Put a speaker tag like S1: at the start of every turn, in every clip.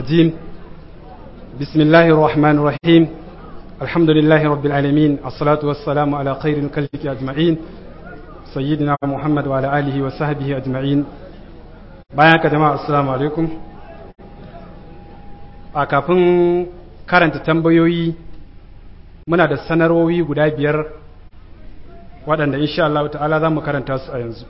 S1: الرجيم بسم الله الرحمن الرحيم الحمد لله رب العالمين الصلاة والسلام على خير الكلك أجمعين سيدنا محمد وعلى آله وصحبه أجمعين bayan jama'a assalamu alaikum a kafin karanta tambayoyi muna da sanarwowi guda biyar waɗanda insha Allah ta'ala za mu karanta su a yanzu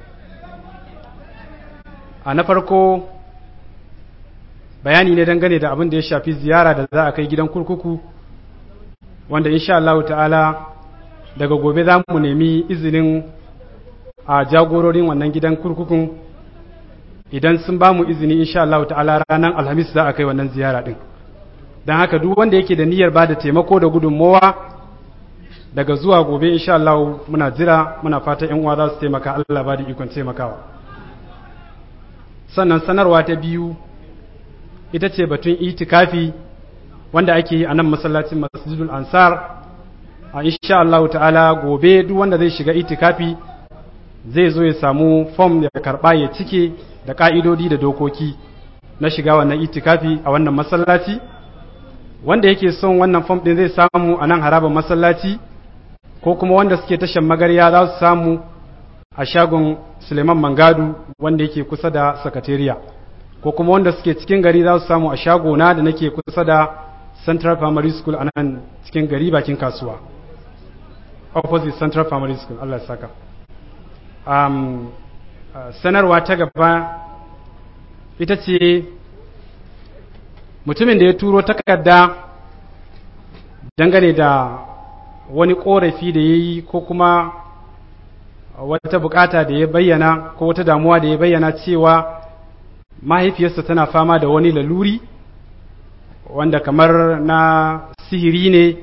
S1: a na farko bayani ne dangane da abin da ya shafi ziyara da za a kai gidan kurkuku wanda insha Allah ta'ala daga gobe za mu nemi izinin a jagororin wannan gidan kurkukun idan sun ba mu izini insha Allah ta'ala ranar alhamis za a kai wannan ziyara din don haka duk wanda yake da niyyar ba da taimako da gudunmowa daga zuwa gobe insha Allah muna jira muna fata yan uwa za su taimaka Allah ba da ikon taimakawa sannan sanarwa ta biyu ita ce batun itikafi wanda ake yi a nan masallacin masjidul ansar a insha Allah ta'ala gobe duk wanda zai shiga itikafi zai zo ya samu fom ya karba ya cike da ka'idodi da dokoki na shiga wannan itikafi a wannan masallaci wanda yake son wannan fom din zai samu a nan harabar masallaci ko kuma wanda suke tashan magarya za su samu a shagon suleiman mangadu wanda yake kusa da sakatariya ko kuma wanda suke cikin gari za su samu a shagona da nake kusa da central primary school a nan cikin gari bakin kasuwa opposite central primary school allah ya saka um, uh, sanarwa ta gaba ita ce mutumin da ya turo takarda dangane da wani korafi da ya yi ko kuma wata bukata da ya bayyana ko wata damuwa da ya bayyana cewa mahaifiyarsa tana fama da wani laluri wanda kamar na sihiri ne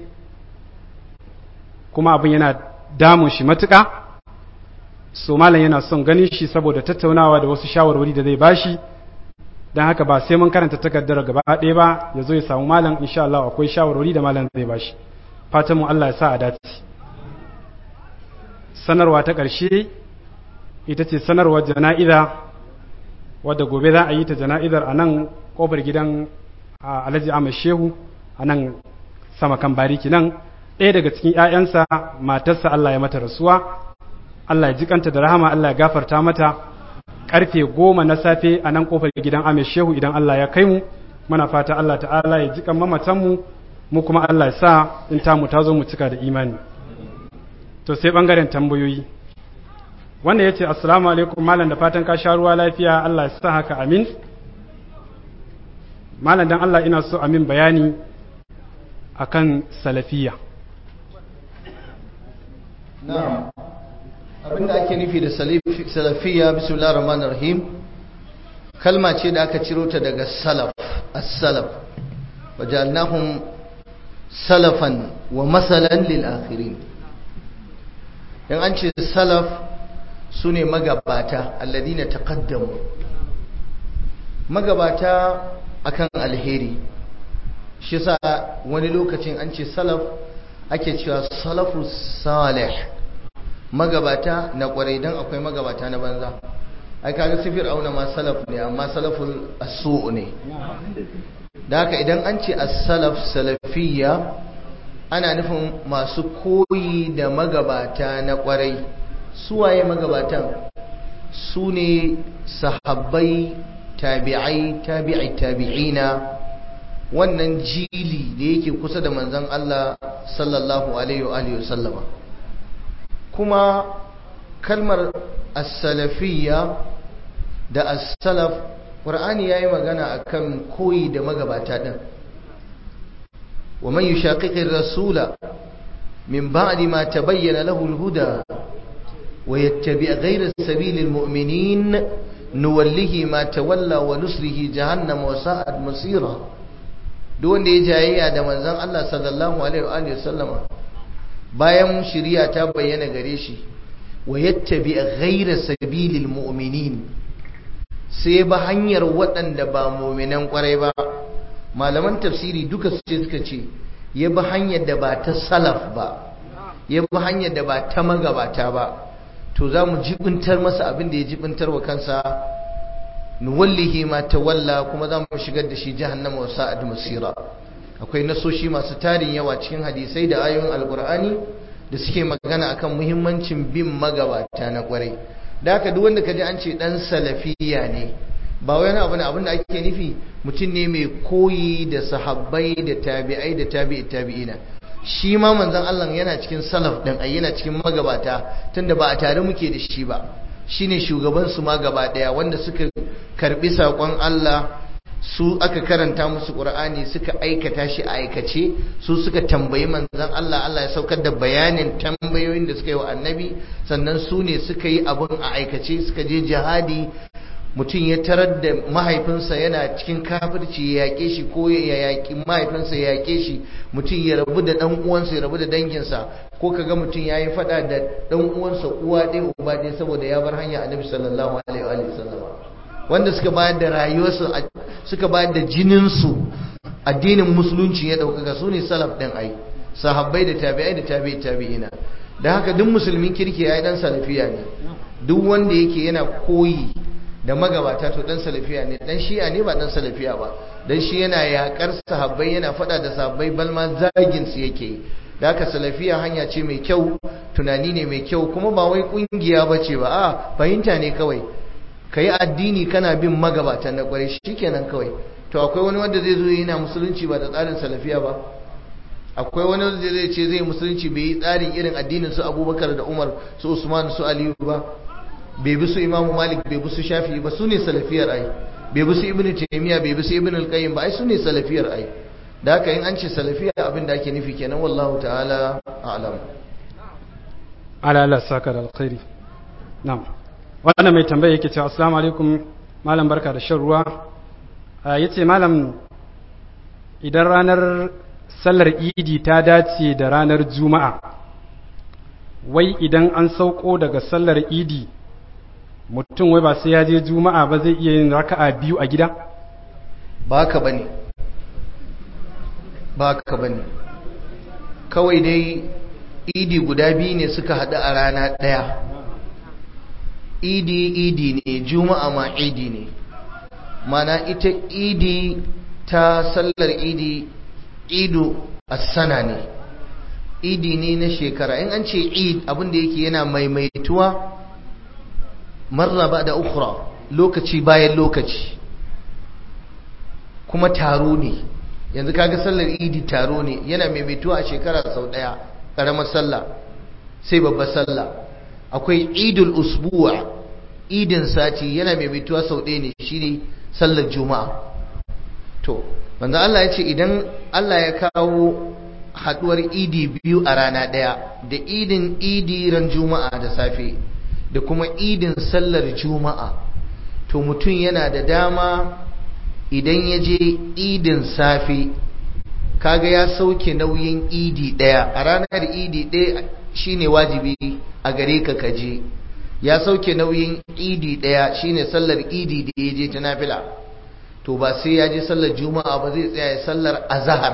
S1: kuma abin yana damun shi matuƙa so malam yana son ganin shi saboda tattaunawa da wasu shawarwari da zai bashi don haka ba sai mun karanta takardar gaba ɗaya ba ya zo ya samu malam insha Allah akwai shawarwari da malam zai bashi fatan mu Allah ya sa a dace sanarwa ta ƙarshe ita ce sanarwar jana'iza wadda gobe za a yi ta jana'izar a nan ƙofar gidan alhaji ahmad shehu a nan sama kan bariki nan ɗaya daga cikin 'ya'yansa matarsa Allah ya mata rasuwa Allah ya jikanta da rahama Allah ya gafarta mata karfe goma na safe a nan ƙofar gidan ahmad shehu idan Allah ya kai mu muna fata Allah ta'ala ya jikan mamatanmu mu kuma Allah ya sa in tamu ta zo mu cika da imani to sai ɓangaren tambayoyi wanda ya ce assalamu alaikum malam da fatan ka sha ruwa lafiya Allah ya sa haka amin malam dan Allah ina so amin bayani akan salafiya
S2: na'am abinda ake nufi da salafiya bismillahir rahmanir rahim kalma ce da aka ciro ta daga salaf as-salaf wajalnahum salafan wa masalan lil akhirin in an ce salaf su ne magabata alladina taqaddamu magabata akan alheri shi sa wani lokacin an ce salaf ake cewa salafu salih magabata na kwarai don akwai magabata na banza ai kaga sifir auna ma salaf ne amma salaful asu ne da haka idan an ce as-salaf salafiyya ana nufin masu koyi da magabata na kwarai suwaye magabatan su ne sahabbai tabi'ai tabi'i tabi'ina wannan jili da yake kusa da manzon Allah sallallahu alaihi wa alihi wasallama kuma kalmar as-salafiyya da as-salaf qur'ani yayi magana akan koyi da magabata din ومن يشاقق الرسول من بعد ما تبين له الهدى ويتبع غير سبيل المؤمنين نوله ما تولى ونسله جهنم وساءت مصيرا دون da ya jayayya da manzon Allah sallallahu alaihi wa alihi wasallama bayan shari'a ta bayyana gare shi wa yattabi ghayra sabilil mu'minin sai ba hanyar waɗanda ba mu'minan kwarai ba malaman tafsiri duka su ce suka ce ya bi hanyar da ba ta salaf ba ya bi hanyar da ba ta magabata ba to za mu jibintar masa abin da ya jibintar wa kansa nuwallihi ma tawalla kuma za mu shigar da shi jahannama wa sa'ad masira akwai nasoshi masu tarin yawa cikin hadisai da ayoyin alkur'ani da suke magana akan muhimmancin bin magabata na kwarai da haka duk wanda kaji an ce dan salafiya ne ba wani abu ne abin da ake nufi mutum ne mai koyi da sahabbai da tabi'ai da tabi'i tabi'ina shi ma manzon Allah yana cikin salaf din ai yana cikin magabata tunda ba a tare muke da shi ba shine shugaban su ma gaba daya wanda suka karbi sakon Allah su aka karanta musu Qur'ani suka aikata shi a aikace su suka tambayi manzon Allah Allah ya saukar da bayanin tambayoyin da suka yi wa annabi sannan su ne suka yi abun a aikace suka je jihadi mutum ya tarar da mahaifinsa yana cikin kafirci ya yaƙe shi ko ya yaƙi mahaifinsa ya yaƙe shi mutum ya rabu da ɗan uwansa ya rabu da danginsa ko kaga mutum ya yi faɗa da ɗan uwansa uwa ɗaya uba ɗaya saboda ya bar hanya annabi sallallahu alaihi wa sallama wanda suka bayar da rayuwarsu suka bayar da jininsu addinin musulunci ya ɗaukaka su ne salaf ɗin ai sahabbai da tabi'ai da tabi'i tabi'ina da haka duk musulmin kirki ya yi ɗan salafiya ne duk wanda yake yana koyi da magabata to dan salafiya ne dan shi'a ne ba dan salafiya ba dan shi yana yakar sahabbai yana fada da sahabbai balma zagin su yake da haka salafiya hanya ce mai kyau tunani ne mai kyau kuma ba wai kungiya bace ba a fahimta ne kawai kai addini kana bin magabata na kware shikenan kawai to akwai wani wanda zai zo yana musulunci ba da tsarin salafiya ba akwai wani wanda zai ce zai musulunci bai yi tsarin irin addinin su Abubakar da Umar su Usman su Aliyu ba bai bi su imamu malik bai bi su shafi ba su ne salafiyar ai bai bi su ibn taymiya bai bi su ibn al-qayyim ba ai su ne salafiyar ai da haka in an ce salafiya abin da ake nufi kenan wallahu ta'ala a'lam
S1: ala Allah saka da alkhairi na'am wannan mai tambaya yake cewa assalamu alaikum malam barka da shan ruwa yace malam idan ranar sallar idi ta dace da ranar juma'a wai idan an sauko daga sallar idi mutum wai ba sai ya je juma'a ba zai iya yin raka'a biyu a gida
S2: ba ka bane ba ka bane kawai dai idi guda biyu ne suka haɗu a rana ɗaya idi idi ne juma'a ma idi ne mana ita idi ta sallar idi idu sana ne idi ne na shekara in an ce id abinda yake yana maimaituwa marra ba da ukura lokaci bayan lokaci kuma taro ne yanzu kaga sallar idi taro ne yana maimaituwa a shekara sau daya karamar sallah sai babbar sallah akwai idul usbuwa idin sati yana maimaituwa sau ɗaya ne shine sallar juma'a to manzo Allah ya ce idan Allah ya kawo haduwar idi biyu a rana ɗaya da idin idi ran juma'a da safe da kuma idin sallar juma'a to mutum yana da dama idan ya je idin safe kaga ya sauke nauyin idi ɗaya a ranar idi ɗaya shine wajibi a gare ka kaje ya sauke nauyin idi ɗaya shine sallar idi da ya je ta nafila to ba sai ya je sallar juma'a ba zai tsaya sallar azahar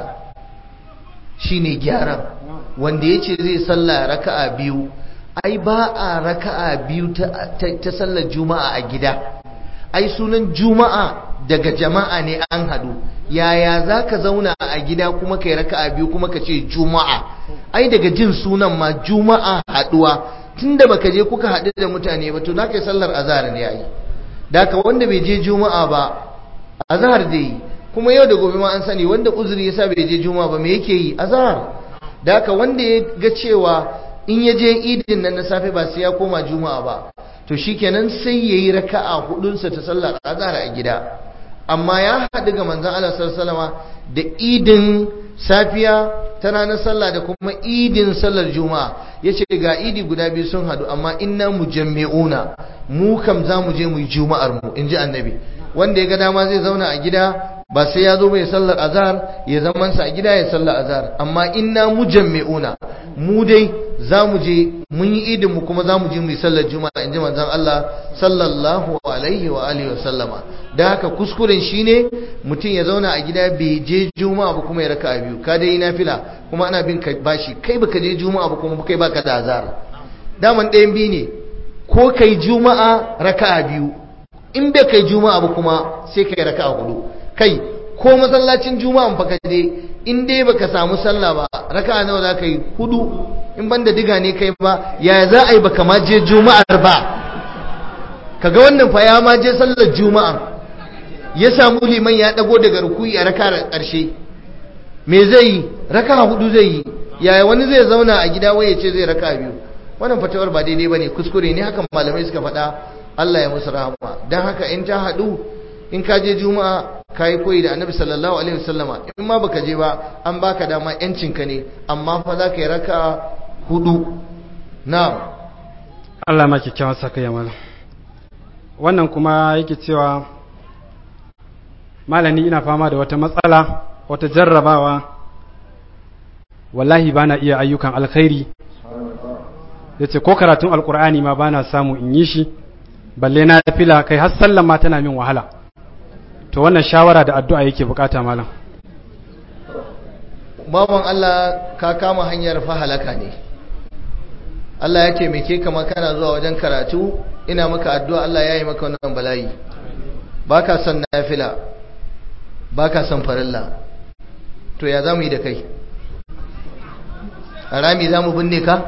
S2: shine gyaran wanda ya ce zai sallah raka'a biyu ai ba a raka'a biyu ta sallar juma'a a gida ai sunan juma'a daga jama'a ne an hadu yaya za ka zauna a gida kuma kai raka'a biyu kuma ka ce juma'a ai daga jin sunan ma juma'a haduwa tunda baka je kuka haɗu da mutane ba to na kai sallar azhar ne yayi da ka wanda bai je juma'a ba azhar da yi kuma yau da gobe ma an sani wanda uzuri yasa bai je juma'a ba me yake yi azhar da haka wanda ya ga cewa in ya je idin nan na safe ba sai ya koma juma'a ba to shikenan sai yayi raka'a hudunsa ta sallar azhar a gida amma ya haɗu ga manzon Allah sallallahu alaihi da idin safiya ta ranar sallah da kuma idin sallar juma'a yace ga idi guda biyu sun haɗu amma inna mujammi'una mu kam za mu je mu yi juma'ar mu inji annabi wanda ya ga dama zai zauna a gida ba sai ya zo mai sallar azhar ya zaman sa a gida ya sallar azhar amma inna mujammi'una mu dai za mu je mun yi idin mu kuma za mu je mu yi sallar juma'a inji manzon Allah sallallahu alaihi wa alihi wa sallama da haka kuskuren shine mutum ya zauna a gida bai je juma'a ba kuma ya raka biyu ka dai nafila kuma ana bin ka bashi kai baka je juma'a ba kuma kai baka da azhar daman ɗayan biyu ne ko kai juma'a raka'a biyu in bai kai juma'a ba kuma sai kai raka'a hudu kai ko masallacin juma'an fa ka je in dai baka samu sallah ba raka'a nawa za ka yi hudu in banda diga ne kai ba yaya za a yi baka ma je juma'ar ba kaga wannan fa ya ma je sallar juma'a ya samu liman ya dago daga rukuyi a raka'a karshe me zai yi raka'a hudu zai yi yaya wani zai zauna a gida waye ce zai raka'a biyu wannan fatawar ba daidai bane kuskure ne hakan malamai suka faɗa Allah ya musu rahama dan haka in ta haɗu in ka je juma'a ka yi koyi da annabi sallallahu alaihi wasallama in ma baka je ba an baka dama yancinka ne amma fa za ka yi raka hudu na
S1: Allah ma kyakkyawan saka ya mana wannan kuma yake cewa malami ina fama da wata matsala wata jarrabawa wallahi bana iya ayyukan alkhairi yace ko karatun alkur'ani ma bana samu in yi shi balle na fila kai har sallan ma tana min wahala to wannan shawara da addu'a yake bukata malam
S2: baban Allah ka kama hanyar fa halaka ne Allah ya taimake ka kana zuwa wajen karatu ina maka addu'a Allah ya yi maka wannan bala'i baka son nafila baka son farilla to ya zamu yi da kai harami zamu binne ka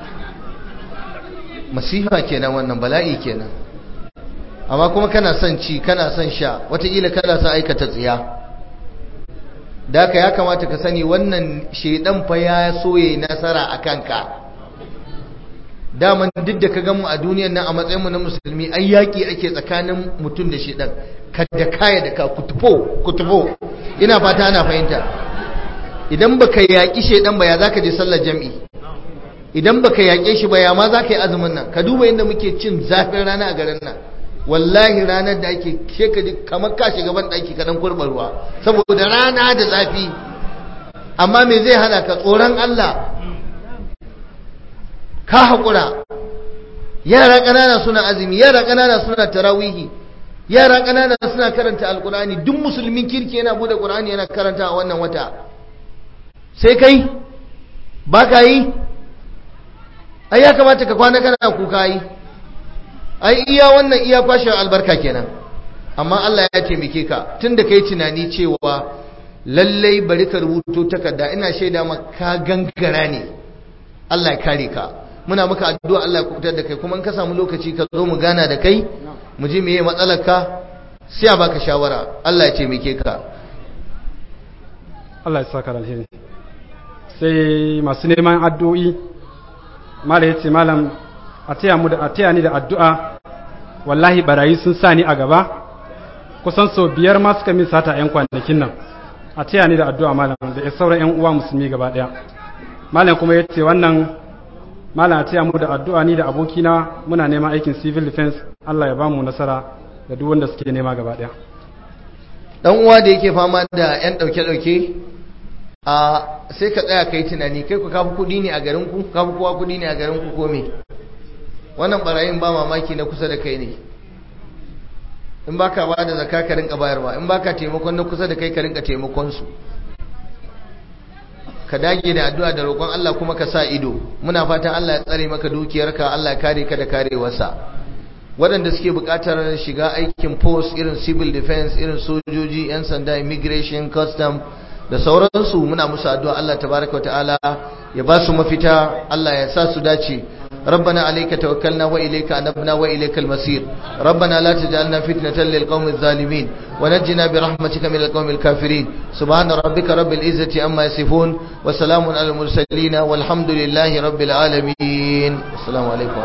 S2: masifa kenan wannan bala'i kenan amma kuma kana son ci kana son sha wataƙila kana son aikata tsiya da ka ya kamata ka sani wannan shaidan fa ya soye nasara a kanka daman duk da ka gamu a duniyan nan a matsayinmu na musulmi ai yaƙi ake tsakanin mutum da shaidan ka da kaya da ka kutufo kutufo ina fata ana fahimta idan baka yaƙi shaidan ba ya zaka je sallar jam'i idan baka yaƙe shi ba ya ma zaka yi azumin nan ka duba yadda muke cin zafin rana a garin nan wallahi ranar da ake shekaji kamar ka shiga ban ɗaki kaɗan kurɓar ruwa saboda rana da zafi amma me zai hana ka tsoron Allah ka haƙura yara ƙanana suna azumi yara ƙanana suna tarawihi yara ƙanana suna karanta alƙur'ani duk musulmin kirki yana bude ƙur'ani yana karanta a wannan wata sai kai ba ka yi ai ya kamata ka kwana kana kuka yi ai iya wannan iya kwashe albarka kenan amma Allah ya taimake ka tunda kai tunani cewa lallai bari ka rubuto takarda ina shaida maka ka gangara ne Allah ya kare ka muna maka addu'a Allah ya kubutar da kai kuma in ka samu lokaci ka zo mu gana da kai mu ji meye matsalar ka sai a baka shawara Allah ya taimake ka
S1: Allah ya saka alheri sai masu neman addu'o'i malam yace malam a taya mu da a taya ni da addu'a wallahi barayi sun sa ni a gaba kusan sau biyar ma suka min sata yan kwanakin nan a taya ni da addu'a malam da sauran yan uwa musulmi gaba daya malam kuma yace wannan malam a taya mu da addu'a ni da abokina muna neman aikin civil defense Allah ya bamu nasara da duk wanda suke nema gaba daya
S2: dan uwa da yake fama da yan dauke dauke a sai ka tsaya kai tunani kai ku kafi kudi ne a garin ku kafi kowa kudi ne a garin ku ko me wannan barayin ba mamaki na kusa da kai ne in baka ba da zakka ka rinka bayarwa in baka taimakon na kusa da kai ka rinka taimakon su ka dage da addu'a da roƙon Allah kuma ka sa ido muna fatan Allah ya tsare maka dukiyarka Allah ya kare ka da karewarsa waɗanda suke buƙatar shiga aikin post irin civil defense irin sojoji 'yan sanda immigration custom da sauransu muna musu addu'a Allah tabaraka wa ta'ala ya ba su mafita Allah ya sa su dace ربنا عليك توكلنا وإليك أنبنا وإليك المصير ربنا لا تجعلنا فتنة للقوم الظالمين ونجنا برحمتك من القوم الكافرين سبحان ربك رب العزة أما يصفون وسلام على المرسلين والحمد لله رب العالمين السلام عليكم